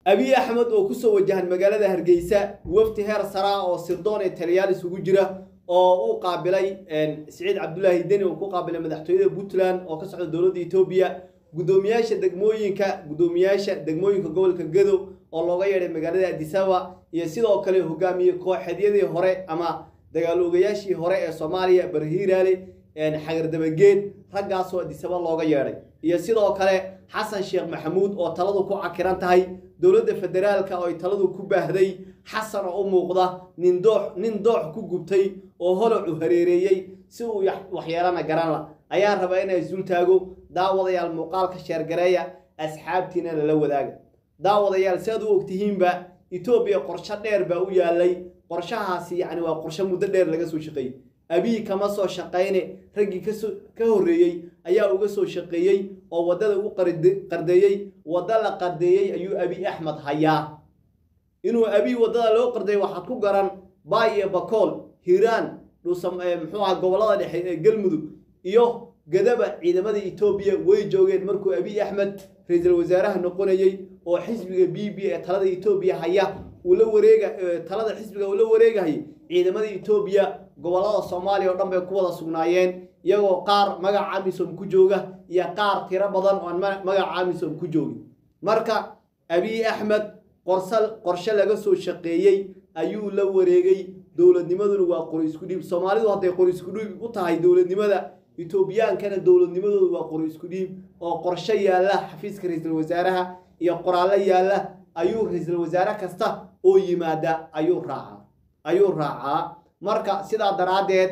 abiy axmed oo kusoo wajahan magaalada hargeysa wafdi heer saraa oo sirdoon ee taliyaal isugu jira oo u qaabilay siciid cabdulaahi deni oo ku qaabilay madaxtooyada puntland oo ka socda dowladda etoobiya guddoomiyaasha degmooyinka guddoomiyaasha degmooyinka gobolka gado oo looga yeedhay magaalada adisaba iyo sidoo kale hogaamiye kooxeedyadii hore ama dagaal-oogayaashii hore ee soomaaliya barhiiraale xagardabageed raggaasoo adisaba looga yeedhay iyo sidoo kale xasan sheekh maxamuud oo taladu ku cakiran tahay dowladda federaalka oo ay taladu ku baahday xasan oo u muuqda nin doox nin doox ku gubtay oo holocu hareereeyey si uu waxyeelana garanla ayaan rabaa inay isul taago daawadayaal muuqaalka sheergareeya asxaabtiina lala wadaaga daawadayaal si aad u ogtihiinba etoobiya qorsho dheer baa u yaalay qorshahaasi yacni waa qorsho muddo dheer laga soo shaqeeyey abiy kama soo shaqayne raggii kasoo ka horreeyey ayaa uga soo shaqeeyey oo waddada u qardeeyey wadda la qardeeyey ayuu abiy axmed hayaa inuu abiy waddada loo qardeeyey waxaad ku garan baay iyo bakool hiiraan dhuusa muxuu aha gobollada dhexe ee galmudug iyo gadaba ciidamada etoobiya way joogeen markuu abiy axmed ra-iisul wasaaraha noqonayey oo xisbiga b b ee talada etoobiya haya uu la wareega talada xisbiga uu la wareegahayay ciidamada etoobiya gobollada soomaaliya oo dhan bay ku wada sugnaayeen iyagoo qaar magaca amisom ku jooga iyo qaar tiro badan oo aan magaca amisom ku joogin marka abiy axmed qorsal qorshe laga soo shaqeeyey ayuu la wareegay dowladnimaduna waa qori isku dhiib soomaalidu hadday qori isku dhiib u tahay dowladnimada etoobiyaankana dowladnimadoodu waa qori isku dhiib oo qorshe yaalla xafiiska ra-iisul wasaaraha iyo qoraallo yaalla ayuu ra-iisul wasaare kasta oo yimaada ayuu raacaa ayuu raacaa marka sidaa daraaddeed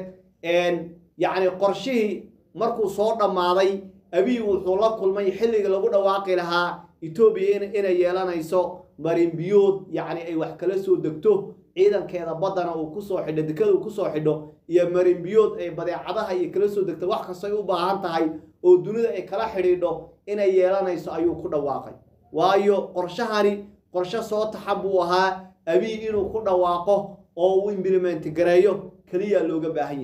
yacni qorshihii markuu soo dhammaaday abiy wuxuu la kulmay xilliga lagu dhawaaqi lahaa etoobiya inay yeelanayso marinbiyood yacni ay wax kala soo degto ciidankeeda baddana uu kusoo xidho dekada uu kusoo xidho iyo marinbiyood ay badeecadaha iyo kala soo degto wax kastoo ay u baahan tahay oo dunida ay kala xidhiidho inay yeelanayso ayuu ku dhawaaqay waayo qorshahani qorshe soo taxan buu ahaa abiy inuu ku dhawaaqo oo uu implimenti gareeyo keliya looga baahan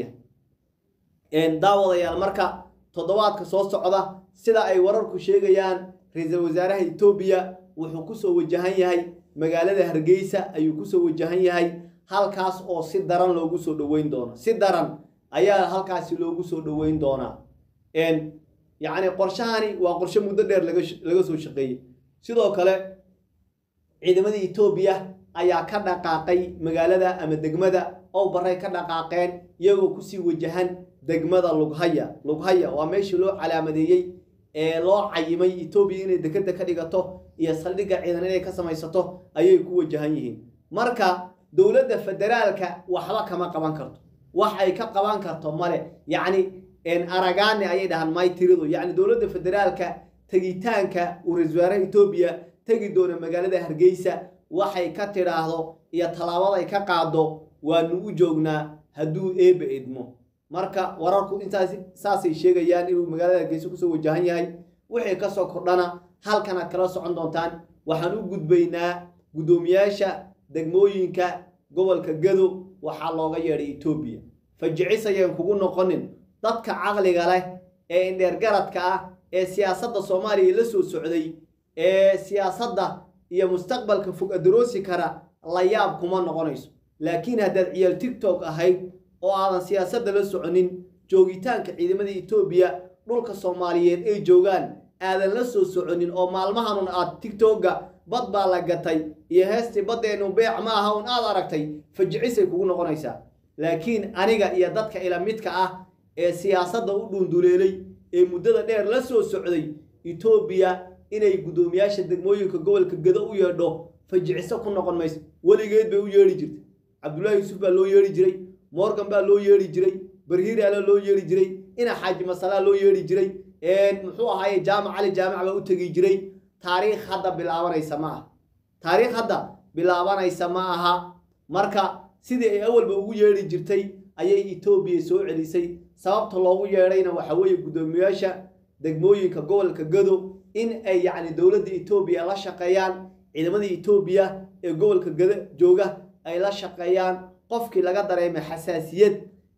yahay daawadayaal marka toddobaadka soo socda sida ay wararku sheegayaan ra-iisul wasaaraha etoobiya wuxuu kusoo wajahan yahay magaalada hargeysa ayuu kusoo wajahan yahay halkaas oo si daran loogu soo dhoweyn doono si daran ayaa halkaasi loogu soo dhoweyn doonaa yacni qorshahani waa qorshe muddo dheer laga soo shaqeeyey sidoo kale ciidamada etoobiya ayaa ka dhaqaaqay magaalada ama degmada ow baray ka dhaqaaqeen iyagoo kusii wajahan degmada lughaya lughaya waa meeshii loo calaamadeeyey ee loo cayimay etoobiya inay dekeda ka dhigato iyo saldhigga ciidan inay ka samaysato ayay ku wajahan yihiin marka dowladda federaalka waxba kama qaban karto wax ay ka qaban karto male yacni aragaane ayay dhahaan may tiridu yacni dowladda federaalka tegitaanka uu ra-isul wasaaraha etoobiya tegi doona magaalada hargeysa waxay ka tidhaahdo iyo tallaabaday ka qaado waanu u joognaa hadduu eeba idmo marka wararku intaas saasay sheegayaan inuu magaalada hargeysa kusoo wajahan yahay wixii kasoo kordhana halkanaad kala socon doontaan waxaan u gudbaynaa guddoomiyaasha degmooyinka gobolka gado waxaa looga yeedhay etoobiya fajicis ayaan kugu noqonin dadka caqliga leh ee indheergaradka ah ee siyaasadda soomaaliya la soo socday ee siyaasadda iyo mustaqbalka fog adaroosi kara la yaab kuma noqonayso laakiin haddaad ciyaal tigtok ahayd oo aadan siyaasadda la soconin joogitaanka ciidamada etoobiya dhulka soomaaliyeed ay joogaan aadan la soo soconin oo maalmahanun aad tigtogga bad baa la gatay iyo heestii baddeenu beec ma aha un aad aragtay fajicisay kugu noqonaysaa laakiin aniga iyo dadka ila midka ah ee siyaasadda u dhuunduleelay ee muddada dheer la soo socday etoobiya inay guddoomiyaasha degmooyinka gobolka gado u yeedho fajiciso ku noqon mayso weligeed bay u yeedhi jirtay cabdullaahi yuusuf baa loo yeedhi jiray morgan baa loo yeedhi jiray barhiiraala loo yeedhi jiray ina xaaji masalaa loo yeedhi jiray muxuu ahaaye jaamac cali jaamac baa u tegi jiray taariikh hadda bilaabanaysa ma aha taariikh hadda bilaabanaysa ma aha marka sidii ay awalba ugu yeedhi jirtay ayay etoobiya soo celisay sababta loogu yeedhayna waxa weeye guddoomiyaasha degmooyinka gobolka gado in ay yacni dowladda etoobiya la shaqeeyaan ciidamada etoobiya ee gobolka gado jooga ay la shaqeeyaan qofkii laga dareemay xasaasiyad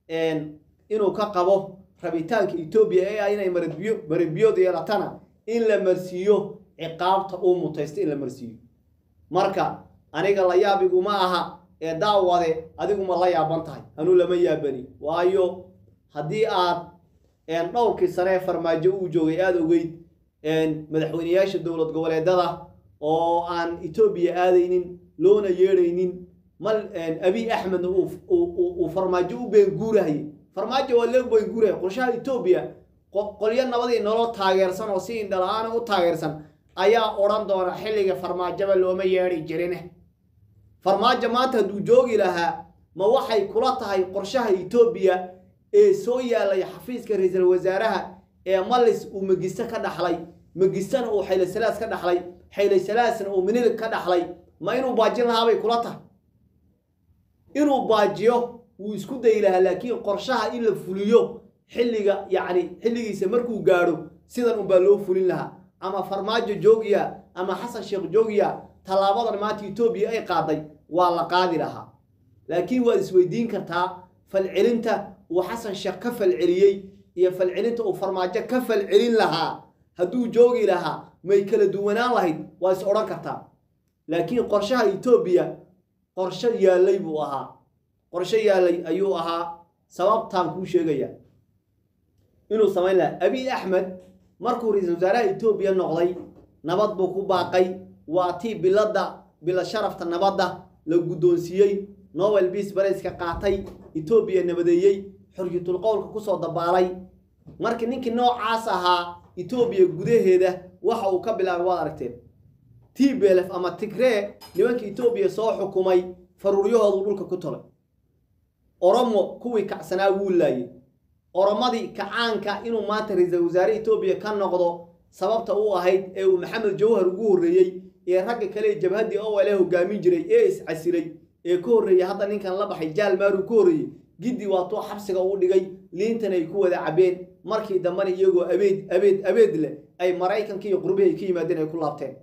inuu ka qabo rabitaanka etoobiya ee ah inay maradbiyo maradbiyood yeelatana in la marsiiyo ciqaabta uu mutaysta in la marsiiyo marka aniga la yaabiguma aha ee daawade adiguma la yaaban tahay anuu lama yaabani waayo haddii aad dhowrkii sane ee farmaajo uu joogay aada ogeyd madaxweyneyaasha dowlad goboleedada oo aan etoobiya aadaynin loona yeedhaynin mal abiy axmedna uu farmaajo u beenguurahayay farmaajo waa loo beenguurahaya qorshaha etoobiya qolyo nabadii nolol taageersan oo si indhala-aana u taageersan ayaa odhan doona xilliga farmaajoba looma yeedhi jirin farmaajo maanta hadduu joogi lahaa ma waxay kula tahay qorshaha etoobiya ee soo yaalay xafiiska ra-iisul wasaaraha ee malis uu magisto ka dhaxlay magistana uu xaylasalaas ka dhaxlay xaylasalaasna uu minilig ka dhaxlay ma inuu baajin lahaabay kula tahay inuu baajiyo wuu isku dayi lahaa laakiin qorshaha in la fuliyo xilliga yacni xilligiisa markuu gaadho sidan unbaa loo fulin lahaa ama farmaajo joogiya ama xasan sheekh joogiya tallaabadan maanta etoobiya ay qaaday waa la qaadi lahaa laakiin waad isweydiin kartaa falcelinta uu xasan sheekh ka falceliyey iyo falcelinta uu farmaajo ka falcelin lahaa hadduu joogi lahaa may kala duwanaan lahayd waa is odhan kartaa laakiin qorshaha etoobiya qorsho yaallay buu ahaa qorsho yaallay ayuu ahaa sababtaan kuu sheegaya inuu samayn lahaa abiy axmed markuu ra-iisul wasaaraha etoobiya noqday nabad buu ku baaqay waa tii biladda bila sharafta nabadda la guddoonsiiyey nobel beas barayska qaatay etoobiya nabadeeyey xorriyatul qowlka kusoo dabaalay markii ninkii noocaas ahaa etoobiya gudaheeda waxa uu ka bilaabay waad aragteen t belef ama tigree nimanka etoobiya soo xukumay faruuryahoodu dhulka ku tolay oromo kuwii kacsanaa wuu laayey oromadii kacaanka inuu maanta ra-iisul wasaare etoobiya ka noqdo sababta u ahayd ee uu maxamed jawhar ugu horreeyey ee ragga kale ee jabhaddii owale hogaamin jiray ee iscasilay ee ka horreeyey hadda ninkan la baxay jaal maaruu ka horreeyey giddi waatuu xabsiga uu dhigay liintan ay ku wada cabeen markii dambena iyagoo abeed abeed abeed leh ay maraykanka iyo qurbihi ay ka yimaadeen ay ku laabteen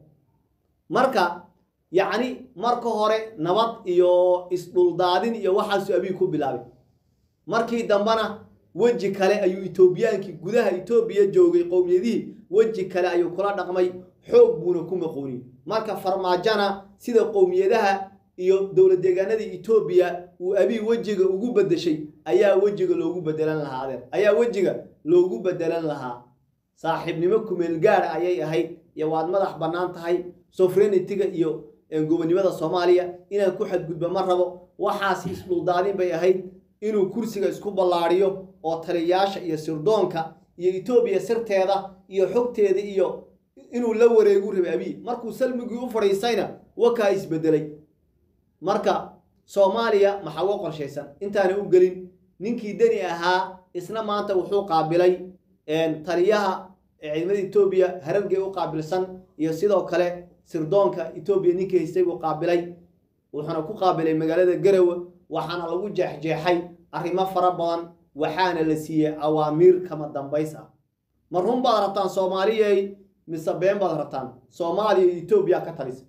marka yacni marka hore nabad iyo isdhuldaadin iyo waxaasuu abiy ku bilaabay markii dambena weji kale ayuu etoobiyaankii gudaha etoobiya joogay qowmiyadihii weji kale ayuu kula dhaqmay xoog buuna ku maqooniyey marka farmaajona sida qowmiyadaha iyo dowlad deegaanadii etoobiya uu abiy wejiga ugu bedeshay ayaa wejiga loogu bedelan lahaa adeer ayaa wejiga loogu bedelan lahaa saaxiibnimo kumeel gaara ayay ahayd iyo waad madax bannaan tahay sofrenitiga iyo gobonimada soomaaliya inaan ku xadgudba ma rabo waxaasi isdhuldaadin bay ahayd inuu kursiga isku ballaadhiyo oo taliyayaasha iyo sirdoonka iyo etoobiya sirteeda iyo xogteeda iyo inuu la wareegu rabay abiy markuu salmigii u fadhiistayna wakaa isbedelay marka soomaaliya maxaa uga qorshaysan intaana u gelin ninkii deni ahaa isna maanta wuxuu qaabilay taliyaha ciidamada etoobiya harargee u qaabilsan iyo sidoo kale sirdoonka etoobiya ninkii haystay buu qaabilay wuxuuna ku qaabilay magaalada garowe waxaana lagu jeexjeexay arrimo fara badan waxaana la siiyey awaamiir kama dambays ah ma run baad rabtaan soomaaliyay mise been baad rabtaan soomaaliya etoobiya ka talisa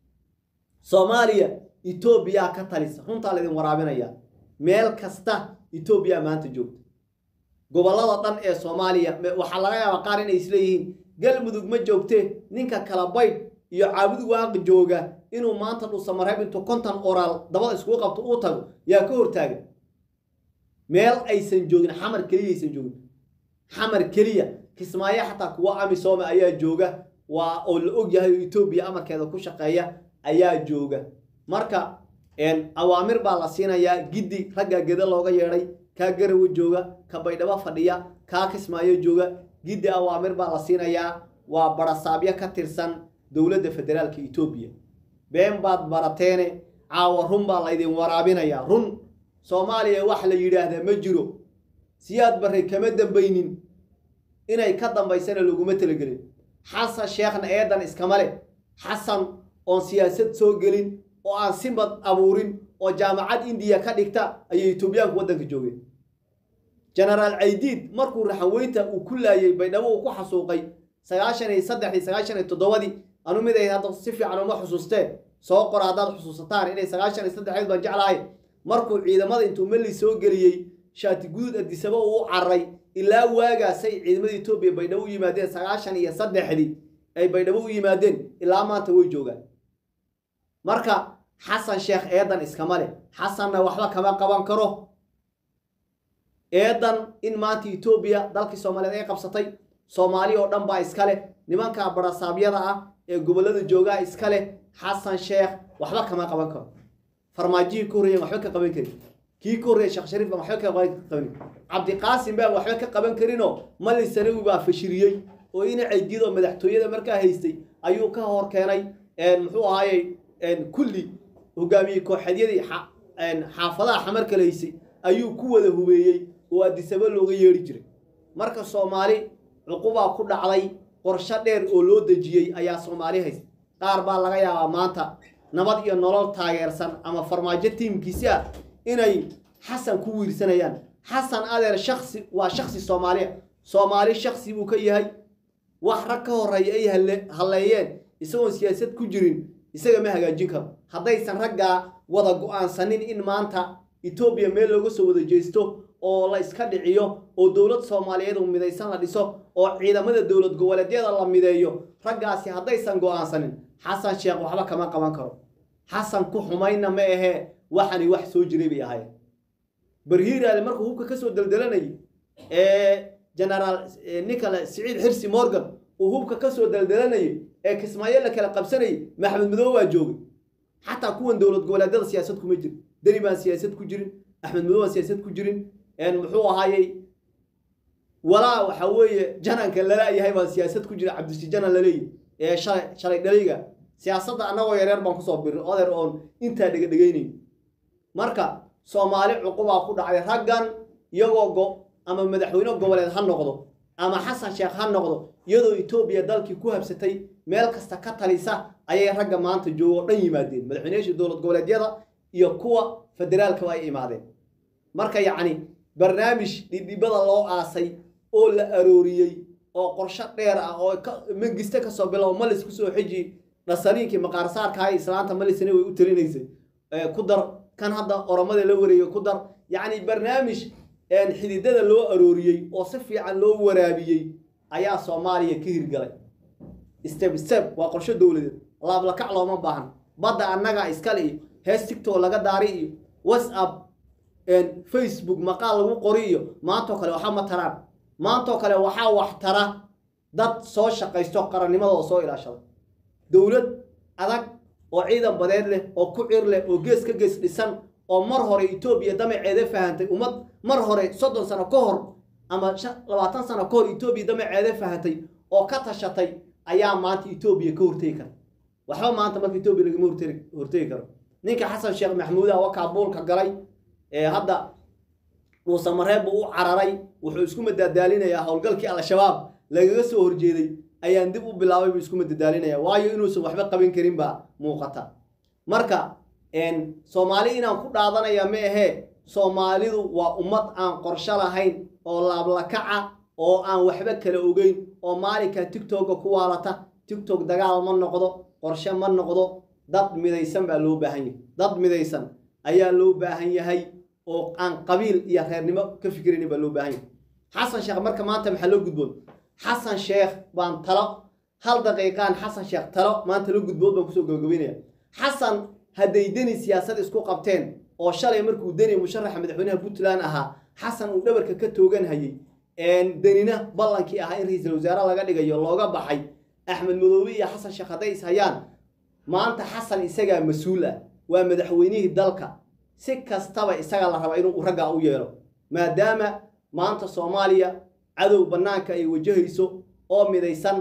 soomaaliya etoobiya ka talisa runtaa laydin waraabinaya meel kasta etoobiya maanta joogta gobollada dhan ee soomaaliya waxaa laga yaabaa qaar inay isleeyihiin galmudug ma joogte ninka kala baydh iyo caabud waaqi jooga inuu maanta dhusamareeb intuu konton oraal dabada iskugu qabto uu tago yaa ka hortaaga meel aysan joogin xamar keliya aysan joogin xamar keliya kismaayo xataa kuwa amisoome ayaa jooga waa oo la og yahay oo etoobiya amarkeeda ku shaqeeya ayaa jooga marka awaamir baa la siinayaa giddi raggaa geda looga yeedhay kaa garawe jooga ka baydhabo fadhiya kaa kismaayo jooga giddi awaamir baa la siinayaa waa barasaabyo ka tirsan dowladda federaalka etoobiya been baad barateene caawa run baa laydin waraabinayaa run soomaaliya wax la yidhaahdaa ma jiro siyaad barre kama dambaynin inay ka dambaysana laguma talagelin xasan sheekhna eedan iskama leh xasan oon siyaasad soo gelin oo aan simad abuurin oo jaamacad indiya ka dhigta ayay etoobiyaanku waddanka joogeen genaraal caydiid markuu raxanweynta uu ku laayey baydhabo uu ku xasuuqay sagaashan iyo saddexdii sagaashan iyo toddobadii anu mid ay hadda si fiican uma xusuusteen soo qora haddaad xusuusataan inay sagaashan iyo saddexeed baan jeclahay markuu ciidamada intuu meli soo geliyey shaati guduud adisaba uu u carray ilaa waagaasay ciidamada etoobiya baydhabo u yimaadeen sagaashan iyo saddexdii ay baydhabo u yimaadeen ilaa maanta way joogaan marka xasan sheekh eedan iskama leh xasanna waxba kama qaban karo eedan in maanta etoobiya dalkii soomaaliyeed ay qabsatay soomaali oo dhan baa iska leh nimanka barasaabyada ah ee gobollada joogaa iska leh xasan sheekh waxba kama qaban karo farmaajihii ka horreeyan waxba ka qaban karin kii ka horreeya sheekh shariif baan waxba ka qaban cabdiqaasim baan waxba ka qaban karinoo mali sanawi baa fashiriyey oo ina ceydiyad oo madaxtooyada markaa haystay ayuu ka hor keenay muxuu ahaayey kulli hogaamiyey kooxeedyadii xaafadaha xamar kala haysay ayuu ku wada hubeeyey oo adisaba looga yeedhi jiray marka soomaali cuqubaa ku dhacday qorsho dheer oo loo dejiyey ayaa soomaali haysta qaar baa laga yaabaa maanta nabad iyo nolol taageersan ama farmaajo tiimkiisi ah inay xasan ku wiirsanayaan xasan adeer shaksi waa shaksi soomaaliya soomaali shaksi buu ka yahay wax rag ka horreeya ay halleeyeen isagoon siyaasad ku jirin isaga ma hagaajin karo haddaysan raggaa wada go-aansanin in maanta etoobiya meel looga soo wada jeesto oo la iska dhiciyo oo dowlad soomaaliyeed oo midaysan la dhiso oo ciidamada dowlad goboleedyada la mideeyo raggaasi haddaysan go-aansanin xasan sheekh waxba kama qaban karo xasan ku xumayna ma ahee waxani wax soo jiray bay ahayd barhiiraale markuu hubka kasoo deldelanayay ee genaraal nicola siciid xirsi morgan uu hubka kasoo deldelanayay ee kismaayo la kala qabsanayay maxamed madoobe waa joogay xataa kuwan dowlad goboleedyada siyaasad kuma jirin deni baan siyaasad ku jirin axmed madoobe baan siyaasad ku jirin muxuu ahaayey walaa waxa weeye jananka lala-yahay baan siyaasad ku jira cabdisi janan laleeyahy ee shalay shalay dhalayga siyaasadda annagoo yareer baan kusoo birin odeer oon intaa dhegadhegaynayn marka soomaali cuqubaa ku dhacday raggan iyagoo go ama madaxweyne goboleed ha noqdo ama xasan sheekh ha noqdo iyadoo etoobiya dalkii ku habsatay meel kasta ka talisa ayay ragga maanta joogo o dhan yimaadeen madaxweyneyaasha dowlad goboleedyada iyo kuwa federaalkaba ay imaadeen marka yacni barnaamij dhidhibada loo aasay oo la arooriyey oo qorsho dheer ah oo mangiste kasoo bilow malis kusoo xiji dhasaniinkii maqaarsaarkaha islaanta malisna way u talinaysay ku dar kan hadda oromada la wareegay ku dar yacni barnaamij xididada loo arooriyey oo si fiican loo waraabiyey ayaa soomaaliya ka hirgalay step step waa qorsho dowladeed laablakac looma baahan badda annaga iskale iyo hees tigtoo laga daari iyo whatsapp facebook maqaal lagu qori iyo maantoo kale waxaa ma taraan maantoo kale waxaa wax tara dad soo shaqaysto qarannimada oo soo ilaashada dowlad adag oo ciidan badeed leh oo ku cir leh oo gees ka gees dhisan oo mar hore etoobiya damaceeda fahantay ummad mar hore soddon sano ka hor ama labaatan sano ka hor etoobiya damaceeda fahantay oo ka tashatay ayaa maanta etoobiya ka hortegi kara waxba maanta marka etoobiya lagama hortegi karo ninka xasan sheekh maxamuudah waa kaabuulka galay ee hadda muuse mareeb buu u cararay wuxuu isku madadaalinayaa howlgalkii al-shabaab lagaga soo horjeeday ayaan dib u bilaabay buu isku madadaalinaya waayo inuusan waxba qaban karin baa muuqata marka soomaali inaan ku dhaadanaya ma ahee soomaalidu waa ummad aan qorsho lahayn oo laablakaca oo aan waxba kala ogeyn oo maalinka tigtogga ku waalata tigtog dagaal ma noqdo qorshe ma noqdo dad midaysan baa loo baahan yahay dad midaysan ayaa loo baahan yahay oo aan qabiil iyo reernimo ka fikirayn baa loo baahan yahay xasan sheekh marka maanta maxaa loo gudboon xasan sheekh baan talo hal daqiiqaan xasan sheekh talo maanta la gudbood baan kusoo gabagabeynaya xasan hadday deni siyaasad isku qabteen oo shalay markuu deni musharaxa madaxweynaha puntland ahaa xasan uu dhabarka ka toogan hayay denina ballankii ahaa in ra-iisul wasaare laga dhigayo looga baxay axmed madoobe iyo xasan sheekh hadday is hayaan maanta xasan isagaa mas-uul ah waa madaxweynihii dalka si kastaba isaga la raba inuu raggaa u yeelo maadaama maanta soomaaliya cadow bannaanka ay wajahayso oo midaysan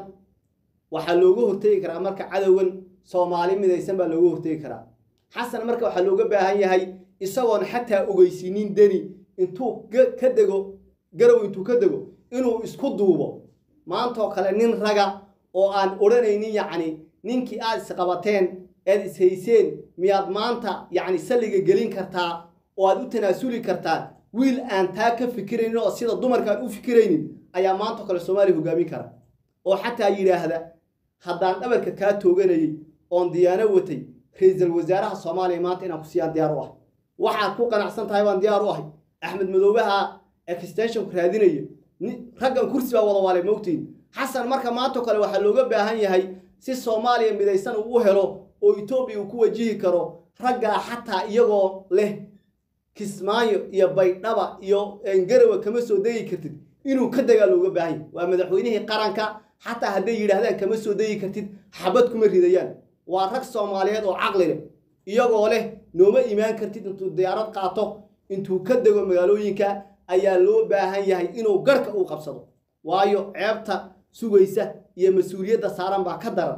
waxaa looga hortegi karaa marka cadowgan soomaali midaysan baa looga hortegi karaa xasan marka waxaa looga baahan yahay isagoon xataa ogeysiinin deni intuu ka dego garow intuu ka dego inuu isku duubo maantoo kale nin raga oo aan odhanaynin yacni ninkii aad isqabateen ead ishayseen miyaad maanta yacni salliga gelin kartaa oo aad u tanaasuli kartaa wiil aan taa ka fikiraynin oo sida dumarka aan u fikiraynin ayaa maantao kale soomaaliya hogaamin kara oo xataa yidhaahda haddaan dhabarka kaa tooganayay oon diyaano watay ra-iisul wasaaraha soomaaliya maanta inaan ku siiyaan diyaar u ahay waxaad ku qanacsan tahay baan diyaar u ahay axmed madoobaha extensionku raadinaya raggan kursi baa wada waalay moogtiin xasan marka maantao kale waxaa looga baahan yahay si soomaaliya midaysan uu u helo oo etoobiya uu ku wajihi karo raggaa xataa iyagoo leh kismaayo iyo baydhaba iyo garawa kama soo degi kartid inuu ka degaa looga baahan yahy waa madaxweynihii qaranka xataa hadday yidhaahdaan kama soo degi kartid xabad kuma ridayaan waa rag soomaaliyeed oo caqli leh iyagoo leh nooma imaan kartid intuu diyaarad qaato intuu ka dego magaalooyinka ayaa loo baahan yahay inuu garhka uu qabsado waayo ceebta sugaysa iyo mas-uuliyadda saaran baa ka daran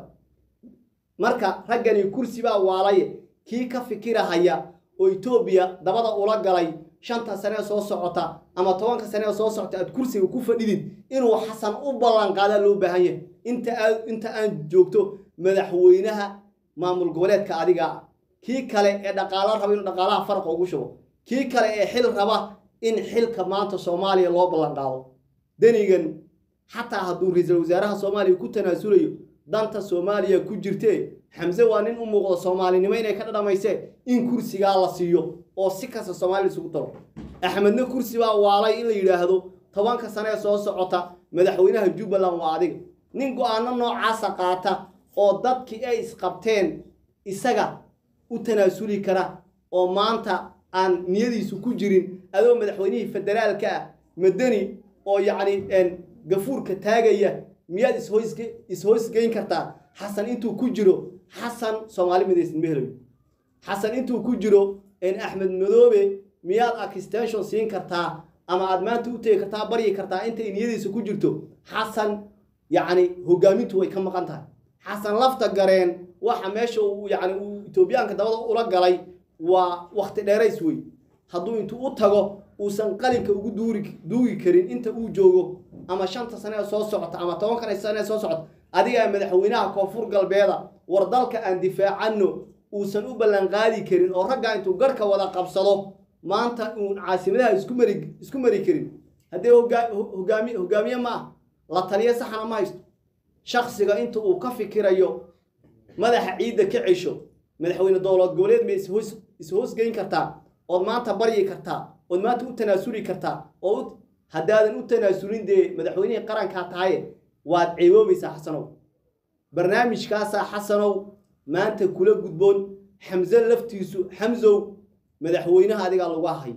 marka raggani kursi baa waalaye kii ka fikirahaya oo etoobiya dabada ula galay shanta sane soo socota ama tobanka sane soo socota aad kursiga ku fadhidid inuu xasan u ballanqaadaa loo baahan yahay inta aad inta aan joogto madaxweynaha maamul goboleedka adiga ah kii kale ee dhaqaalo raba inuu dhaqaalaha faraqa ugu shubo kii kale ee xil raba in xilka maanta soomaaliya loo ballanqaado denigan xataa hadduu ra-iisul wasaaraha soomaaliya ku tanaasulayo danta soomaaliya ku jirtee xamse waa nin u muuqdo soomaalinimo inay ka dhadhamaysee in kursigaa la siiyo oo si kasta soomaaliya isugu daro axmedna kursi baa waalay in la yidhaahdo tobanka sane ee soo socota madaxweynaha jubbaland waa adiga nin go-aano noocaasa qaata oo dadkii ay isqabteen isaga u tanaasuli kara oo maanta aan niyadiisu ku jirin adoo madaxweynihii federaalka ah madani oo yacni gafuurka taagaya miyaad ishoysgeyn kartaa xasan intuu ku jiro xasan soomaali midaysan ma helayo xasan intuu ku jiro axmed madoobe miyaad extension siin kartaa ama aad maanta u tegi kartaa baryi kartaa intay niyadiisa ku jirto xasan yacni hogaamintu way ka maqan tahay xasan lafta gareen waxa meesha uu yacni uu etoobiyaanka dabada ula galay waa wakti dheerays wey hadduu intuu u tago uusan qalinka ugu duuri duugi karin inta uu joogo ama shanta sane ee soo socota ama tobankan sane ee soo socota adigaa madaxweynaha koonfur galbeeda war dalka aan difaacanno uusan u ballanqaadi karin oo raggaa intuu garhka wada qabsado maanta uun caasimadaha isku mari isku mari karin haddee hogaa hogaami hogaamiye ma ah la taliyo saxana ma haysto shaksiga inta uu ka fikirayo madaxa ciidda ka cesho madaxweyne dowlad goboleed ma ishoos ishoosgeyn kartaa ood maanta baryi kartaa ood maanta u tanaasuli kartaa oo haddaadan u tanaasulin dee madaxweynihii qarankaa tahaye waad ceeboobaysaa xasanow barnaamijkaasaa xasanow maanta kula gudboon xamse laftiisu xamsow madaxweynaha adigaa lagu ahay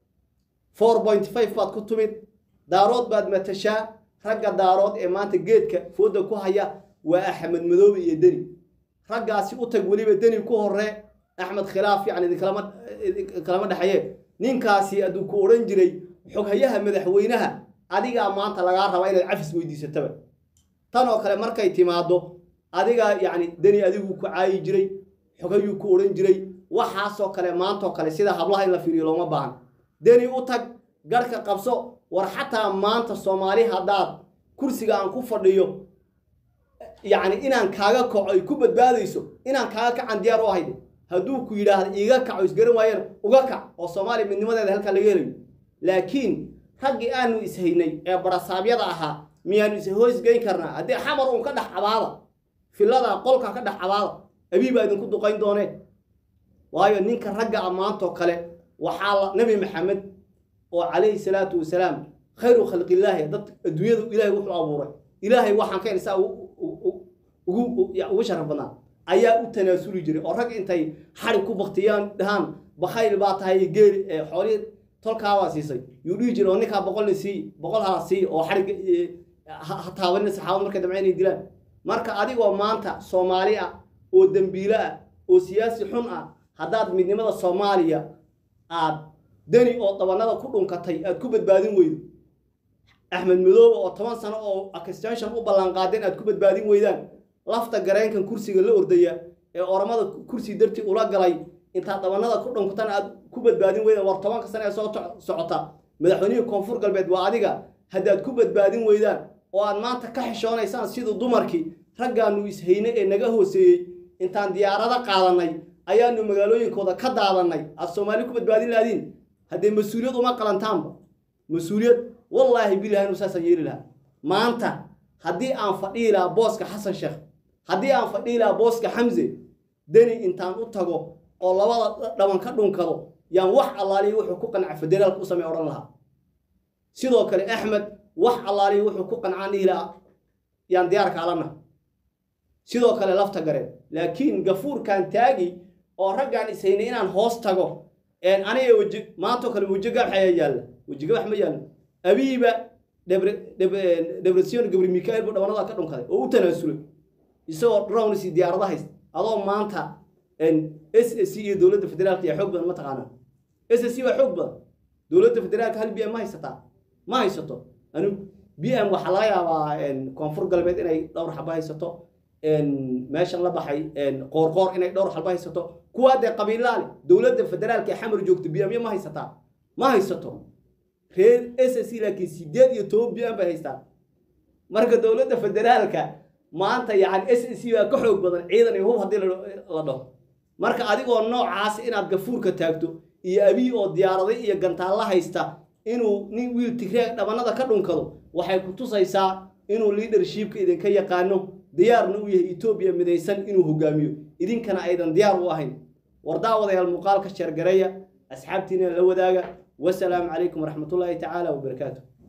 four point five baad ku tumid daarood baad matashaa ragga daarood ee maanta geedka fooda ku haya waa axmed madoobe iyo deni raggaasi u tag weliba deni ku horee axmed khilaaf yani idinkalama idinkalama dhexaye ninkaasi hadduu ku odhan jiray xoghayaha madaxweynaha adigaa maanta lagaa rabaa inaad cafis weydiisataba tan oo kale markay timaado adigaa yacni deni adigu ku caayi jiray xogayuu ku odhan jiray waxaasoo kale maantoo kale sida hablaha in la fiiriyo looma baahan deni u tag garhka qabso war xataa maanta soomaali haddaad kursiga aan ku fadhiyo yacni inaan kaaga kaco ay ku badbaadayso inaan kaaga kacan diyaar u ahayde hadduu ku yidhaahda iiga kaco isgaran waayeen uga kac oo soomaaliya midnimadeeda halkaa laga helayo laakiin raggii aanu ishaynay ee barasaabyada ahaa miyaanu ishoosgeyn karnaa haddii xamar uun ka dhex cabaada filada qolka ka dhex cabaada abiibaa idinku duqayn doonee waayo ninka ragga ammaantoo kale waxaa la nabi maxamed oo calayhi salaatu wasalaam khayru khalqillaahi dad adduunyadu ilaahay wuxuu abuuray ilaahay waxaan ka isaa ugu ugu sharaf badnaa ayaa u tanaasuli jiray oo rag intay xarig ku baktiyaan dhahaan bakhayl baa tahay geeli xoolihii tolkaabaa siisay yuu dhihi jiray oo ninkaa boqolni sii boqol hala sii oo xarig ha taabanina saxaabad markay damca inay dilaan marka adigoo maanta soomaali ah oo dembiilo ah oo siyaasi xun ah haddaad midnimada soomaaliya aad deni oo dabanada ku dhunkatay aad ku badbaadin weydo axmed madoobe oo toban sano oo extension u ballanqaadeen aad ku badbaadin weydaan lafta gareenkan kursiga la ordaya ee oramada kursi dartii ula galay intaad dabanada ku dhunkatana aad ku badbaadin weydaan war tobanka sano ee soo socota madaxweynihii koonfur galbeed waa adiga haddaad ku badbaadin weydaan oo aad maanta ka xishoonaysaan siduu dumarkii raggaanu ishaynay ee naga hooseeyey intaan diyaarado qaadanay ayaanu magaalooyinkooda ka daadanay aad soomaali ku badbaadin laadiin haddee mas-uuliyad uma qalantaanba mas-uuliyad wallaahi bilahi inu saasaan yeeli lahaa maanta haddii aan fadhihi lahaa booska xasan sheekh haddii aan fadhihi lahaa booska xamse deni intaan u tago oo labada dhaban ka dhunkado yaan wax allaaliya wuxuu ku qanca federaalka u samey odhan lahaa sidoo kale axmed wax allaaliya wuxuu ku qancaan dhihi lahaa yaan diyaarka alana sidoo kale lafta gareen laakiin gafuurkan taagi oo raggaan ishaynay inaan hoos tago aniga weji maantoo kale weji gabax ayaa yaalla weji gabax ma yaallo abiiba debresion gabri mikael buu dhabanada ka dhunkaday oo u tanaasulay isagoo drowns diyaarada haysta adoo maanta s s c iyo dowladda federaalka iyo xoog badan ma taqaanaa s s c waa xoog badan dowladda federaalka hal b m ma haysataa ma haysato anu b m waxaa laga yaabaa koonfur galbeed inay dhowr xaba haysato meeshan la baxay qoorqoor inay dhowr xalba haysato kuwaa dee qabiilaale dowladda federaalka ee xamar joogta b m ma haysataa ma haysato reer s s c laakiin sideed iyo toban b m bay haystaan marka dowladda federaalka maanta yani s s c baa ka xoog badan ciidan iyo hub haddii la dhaho marka adigoo noocaas inaad gafuurka taagto iyo abiy oo diyaaraday iyo gantaalla haysta inuu nin wiil tigreeg dhabanada ka dhunkado waxay ku tusaysaa inuu leadershipka idinka yaqaano diyaarna u yahay etoobiya midaysan inuu hogaamiyo idinkana aydan diyaar u ahayn wardaawadayaal muuqaalka sheergareeya asxaabtiina la wadaaga wasalaamu calaykum waraxmatullaahi tacaala wabarakaatu